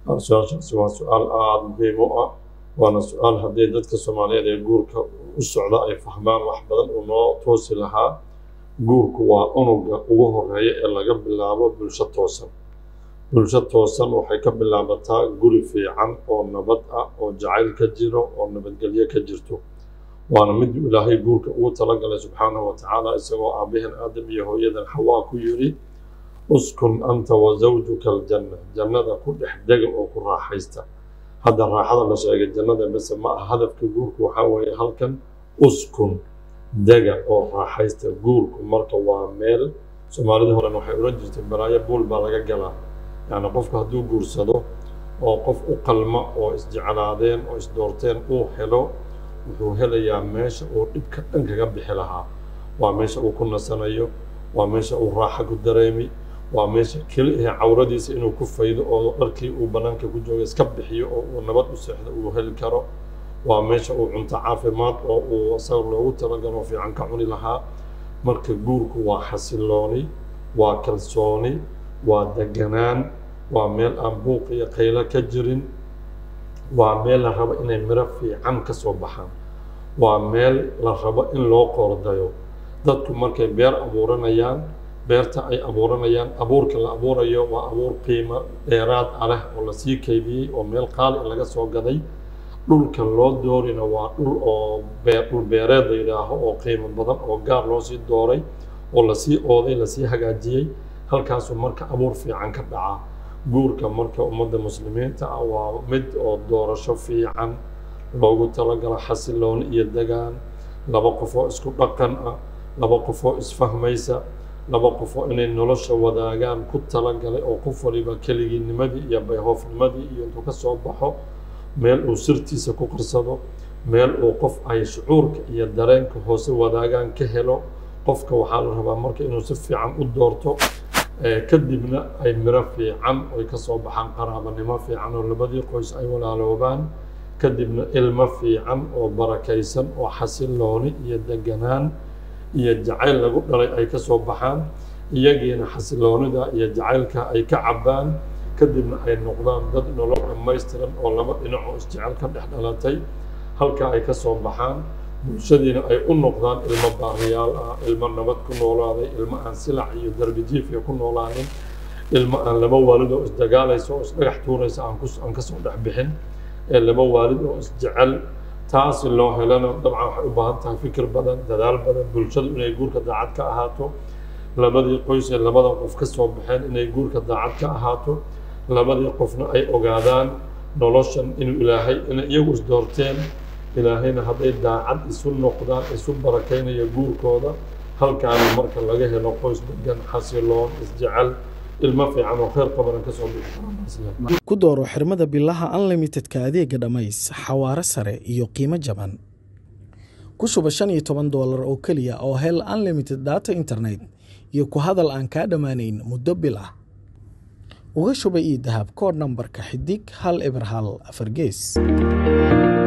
su-aashaasi waa su-aal aada muhiim u ah waana su-aal haddii dadka soomaaliyeed ee guurka u socda ay fahmaan wax badan uu noo toosi lahaa guurku waa unuga ugu horeeya ee laga bilaabo bulsho toosan bulsho toosan waxay ka bilaabataa guri fiican oo nabad ah oo jacayl ka jiro oo nabadgelyo ka jirto waana mid ilaahay guurka ugu talagalay subxaanahu wa tacaala isagoo aabbahan aadam iyo hooyadan xawaa ku yidhi uskun anta wa zawjuka aljanna jannada ku dhex dega oo ku raaxaysta hadda raaxada la sheegay jannada bese ma aha hadafka guurku waxaa weeye halkan uskun dega oo raaxaysta guurku marka waa meel soomaalida horen waxay odhan jirtay balaayo buul baa laga galaa yacni qofku hadduu guursado oo qof u qalma oo isjeclaadeen oo isdoorteen uu helo wuxuu helayaa meesha uu dhibka dhan kaga bixi lahaa waa meesha uu ku nasanayo waa meesha uu raaxa ku dareemi waa meesha keli ahe cawradiisa inuu ku faydo oo dharkii uu bannaanka ku jooga iska bixiyo oo uu nabad u seexdo uu heli karo waa meesha uu cunto caafimaad oo uu isaga loogu talagalo fiican ka cuni lahaa marka guurku waa xasilooni waa kalsooni waa deganaan waa meel aan buuq iyo qaylo ka jirin waa meel la rabo inay miro fiican ka soo baxaan waa meel la rabo in loo qoordayo dadku markay beer abuuranayaan beerta ay abuuranayaan abuurka la abuurayo waa abuur qiimo dheeraad ah leh oo lasii kaydiyey oo meel qaali laga soo gaday dhulka loo doorina waa dhul oo dhul beereed la yidhaaho oo qiimo badan oo gaar loo sii dooray oo lasii ooday lasii hagaajiyey halkaasuu marka abuur fiican ka dhacaa guurka marka ummadda muslimiinta ah waa mid oo doorasho fiican loogu talagalo xasilooni iyo degaan laba qofoo isku dhaqan ah laba qofoo isfahmaysa laba qofoo inay nolosha wadaagaan ku talagalay oo qof waliba keligiinimadii iyo bayhoofnimadii iyo intuu ka soo baxo meel uu sirtiisa ku qarsado meel uu qof ay shucuurka iyo dareenka hoose wadaagaan ka helo qofka waxaa la rabaa marka inuu si fiican u doorto kadibna ay miro fiican oy ka soo baxaan qaraabanimo fiican oo labadii qoys ay walaaloobaan kadibna ilmo fiican oo barakaysan oo xasilooni iyo deganaan iyo jacayl lagu dhalay ay ka soo baxaan iyagiina xasiloonida iyo jacaylka ay ka cabbaan kadibna ay noqdaan dad nolol dhammaystiran oo laba dhinac oo isjecel ka dhex dhalatay halka ay ka soo baxaan bulshadiina ay u noqdaan ilmo baariyaal ah ilmo nabad ku noolaaday ilmo aan silac iyo darbi jiifya ku noolaanin ilmo aan laba waalid oo isdagaalaysa oo isdhagax tuuraysa aan kasoo dhex bixin ee laba waalid oo isjecel taasi loo helana dabcan waxay u baahan tahay fikir badan dadaal badan bulshadu inay guurka daacad ka ahaato labadii qoys ee labadan qof ka soo baxeen inay guurka daacad ka ahaato labadii qofna ay ogaadaan noloshan inuu ilaahay inay iyagu isdoorteen ilaahayna hadday daacad isu noqdaan isu barakaynayo guurkooda halkaana marka laga helo qoys degan xasiloon isjecel ilmo fiican oo khayr qabana kasoo bixi ku dooro xirmada bilaha unlimitedka adeega dhammays xawaare sare iyo qiimo jaban ku shuba shan iyo toban doolar oo keliya oo hel unlimited data internet iyo ku hadal aan kaa dhammaanayn muddo bil ah uga shuba io dahab koodh nambarka xidig hal eber hal afar gees